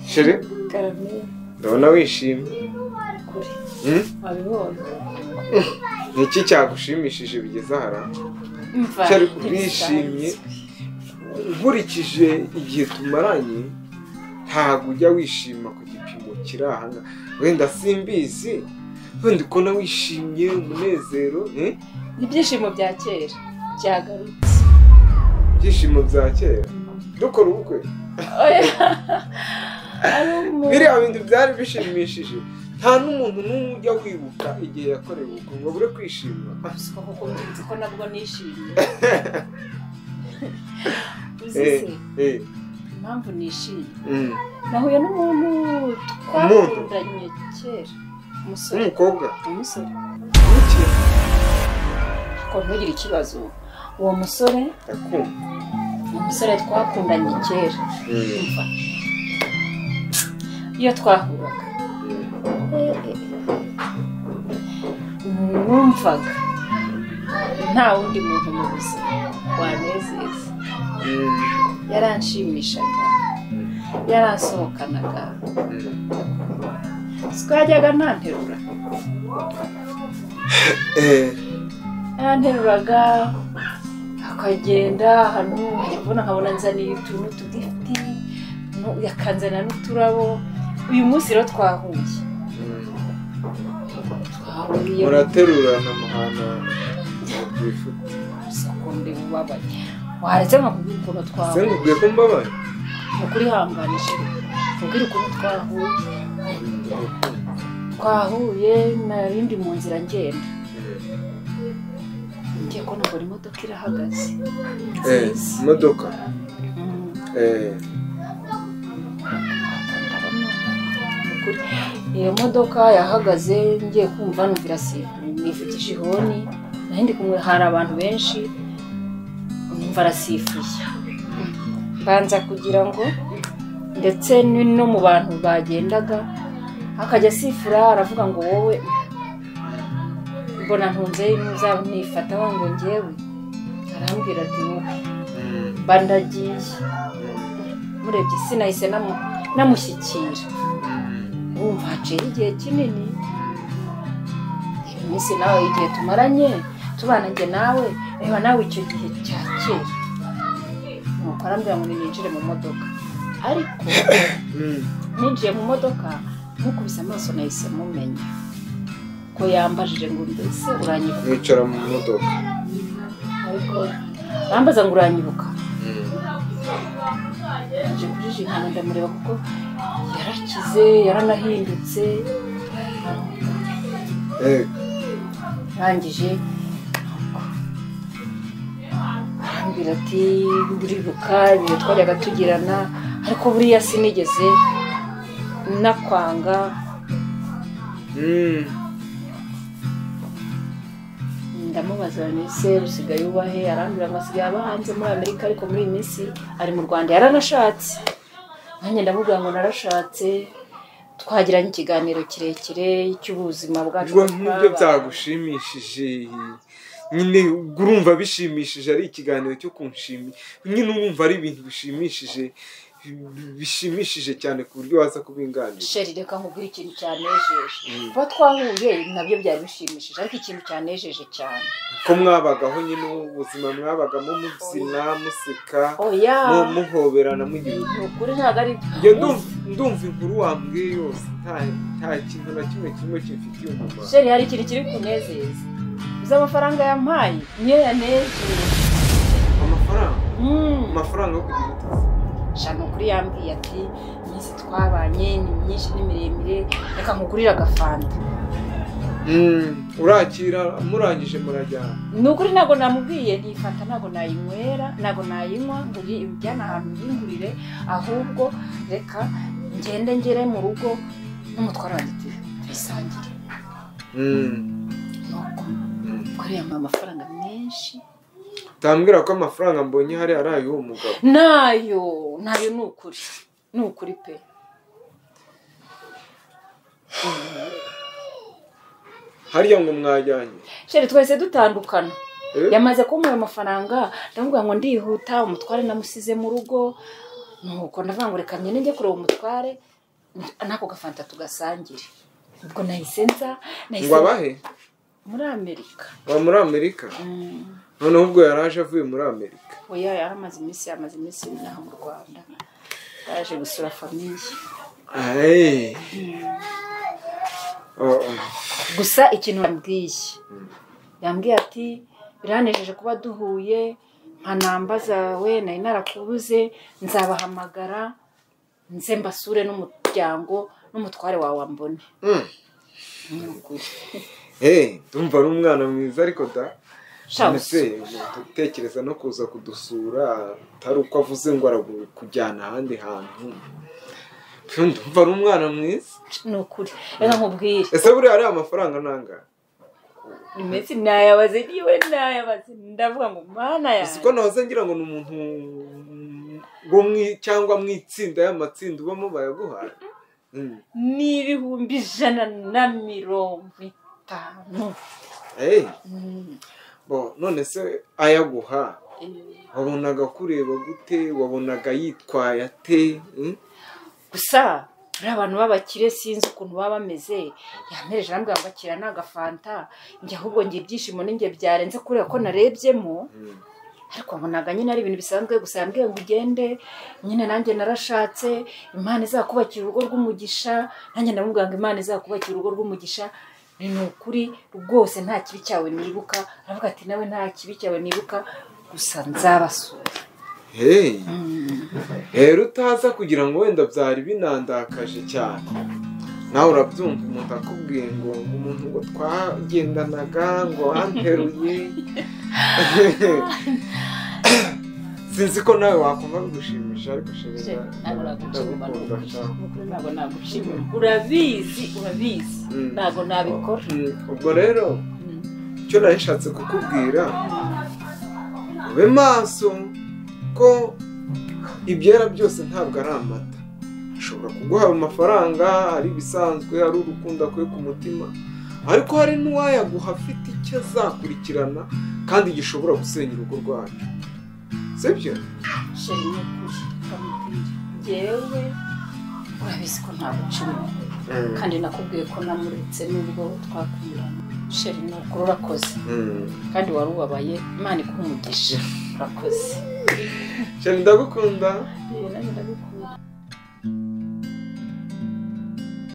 sheri karamiye ndabona wishimye kure Hmm? wabibonye ni iki cyagushimishije bigeze aha ra? Umva, Sheri ntibisanzwe. urishimye nkurikije igihe tumaranye ntabwo ujya wishima ku gipimo kiri aha ngaha wenda simbizi wenda ukona wishimye umunezero eh? ni ibyishimo bya kera byagarutse ibyishimo bya kera dukora ubukwe oya ari umuntu biriya bintu byari bishimishije nta n'umuntu n'umwe ujya wibuka igihe yakorewe ubukwe ngo abure kwishima ruswa kuko nzi ko nabwo nishimiye uzi Eh, se eh, impamvu nishimye mm. nahuye n'umuntu twakundanye kera umusore umukobwa umusore buke ko ntugire ikibazo uwo musore akumva umusore twakundanye kera Mm, Umva. iyo twahuraga mm. numvaga nta wundi muntu mu buzima wanezeza Mm, yaranshimishaga yaransohokanaga mm. twajyaga ntanterura Eh, yanteruraga akagenda ahantu nkajya kubona nkabona nzaniye utuntu tugufi nu- yakanzanira n'uturabo uyu munsi rero twahuye mm. twahuye muraterurana muhana mubyifuza sekunde ubabaye waretse nkakubwira ukuntu se twahuye ngubwiye ko mbabaye ni ukuri hanganije nkubwira ukuntu twahuye Mm, urukundo. twahuye narindi mu nzira ngenda Mm. ngiye ko nabona imodoka irahagaze Eh, nziza imodoka Mm. Eh, Ukuri. iyo modoka yahagaze ngiye kumva numvira si nifitije ihoni naho ndi kumwe hari abantu benshi numva arasifuye mbanza kugira ngo ndetse ni- no mu bantu bagendaga akajya asifura aravuga ngo wowe mbona ntunze ntuzanifataho ngo ngewe arambwira ati wowe mm, mba ndagiye mm, murebye sinahise namu- namushyikira wumva haciyeho igihe kinini iminsi nawe igihe tumaranye tubana njye nawe reba nawe icyo gihe cya kera nuko arambwira ngo ninjire mu modoka ariko mm. ninjiye mu modoka mukubise amaso nahise mumenya ko yambajije ngo mbese uranyibuka mwicara mu modoka ariko arambaza ngo uranyibuka Mm. yaje kujijingana ndamureba kuko yarakize yaranahindutse Eh, arangije arambwira ati nduribuka ibihe twajyaga tugirana ariko buriya sinigeze nakwanga mm. ndamubaza se usigaye ubahe arambwira ngo asigaye aba hanze muri amerika ariko muri iyi minsi ari mu rwanda yaranashatse nanjye ndamubwira ngo narashatse twagiranye ikiganiro kirekire cy'ubuzima bwacu ubwo nk'ibyo twabaye. byagushimishije nyine ubwo urumva bishimishije ari ikiganiro cyo kunshimi nyine urumva ari ibintu bishimishije bishimishije cyane ku buryo waza kubinganira sheri reka nkubwire ikintu cyanejeje kuba twahuye nabyo byari bishimishije ariko ikintu cyanejeje cyane ko mwabagaho nyine ubuzima mwabagamo mubyina museka oya mu- muhoberana mugira ni ukuri ntabwo ari njye ndumva ndumva inkuru wambwiye yose nta- nta kintu na kimwe kirimo kimfitiye umumaro sheri hari ikintu kiri kunezeza uzi amafaranga yampaye niyo yanejeje amafaranga Mm. amafaranga yo kugira ute shaka ukuri yambwiye ati iminsi twabanye ni myinshi ni miremire reka nkugurire agafanta Mm, urakira murangije murajyana ni ukuri ntabwo namubwiye iyi fanta ntabwo nayinywera ntabwo nayinywa ngo uyi- ujyane ahantu uyingurire ahubwo reka ngende ngere mu rugo n'umutwaro wanjye tu- tuyisangire Mm, nuko mm. kuri yamuha amafaranga menshi utambwira ko amafaranga mbonye hariya ari ay'uwo mugabo nayo nayo ni ukuri ni ukuri pe hariya ngo mwajyanye sheri twahise dutandukana yamaze kumuha ayo mafaranga ndamubwira ngo ndihuta umutware namusize mu rugo nuko ndavuga ngo reka nyine njye kureba umutware n'ako gafanta tugasangire ubwo nahise nza nahise ngo abahe muri amerika wa muri amerika Mm. noneho ubwo yari aje avuye muri amerika oya yaramaze iminsi yamaze iminsi inaha mu rwanda yaje gusura famiye Aye. Oh, oh. gusa ikintu yambwiye yambwiye ati biranejeje kuba duhuye nka namba zawe nari narakubuze nzabahamagara nze mbasure n'umuryango n'umutware wawe mbone Mm. Ni ukuri. Eh, ndumva ari umwana mwiza ariko da Sha Ese, gutekereza no kuza kudusura atari uko avuze ngo arakujyana ahandi hantu Pfu, ndumva ari umwana mwiza ni ukuri reka nkubwire ese buriya ari amafaranga nanga iminsi nayabaze niwe nayabaze ndavuga ngo mana si ko yawe nahoze ngira ngo ni umuntu wo mu cyangwa mu itsinda y'amatsinda ubamo bayaguhaye Mm. ni ibihumbi ijana na mirongo itanu Eh, Mm. bo none se ayaguha Eh, wabonaga kureba gute wabonaga yitwaye ate Mm? gusa ari abantu b'abakire sinzi ukuntu baba bameze yantereje arambwira ngo akira ni agafanta njye ahubwo njye ibyishimo ni njye byarenze kureba ko narebyemo Mm. ariko nbonaga nyine ari ibintu bisanzwe gusa yambwiye ngo ugende nyine nanjye narashatse imana izakubakira urugo rw'umugisha nanjye ndamubwira ngo imana izakubakira urugo rw'umugisha ni ni ukuri rwose nta kibi cyawe nibuka aravuga ati nawe nta kibi cyawe nibuka gusa nzabasura Hey. Mm. rero utaza kugira ngo wenda byari binandakaje cyane nawe urabyumva umuntu akubwiye ngo umuntu ngo twagendanaga ngo wanteruye sinzi ko nawe wakumva bigushimisha ariko Je, shemeza ntabwo nagushima nukuri ntabwo nagushima urabizi urabizi Mm. ntabwo nabikora ubwo rero Mm. icyo nari nshatse kukubwira ube maso ko ibyera byose ntabwo ari amata ashobora kuguha amafaranga ari ibisanzwe ari urukundo akuye ku mutima ariko hari n'uwayaguha afite icyo azakurikirana kandi gishobora gusenya urugo rwacu sibyo sheri ni ukuri ndamubwira njyewe urabizi ko ntagucuma kandi nakubwiye ko namuretse nubwo twakundana sheri ni ukuri urakoze Mm. kandi wari ubabaye imana ikumugisha urakoze Shani ndagukunda Nanjye ndabikunda.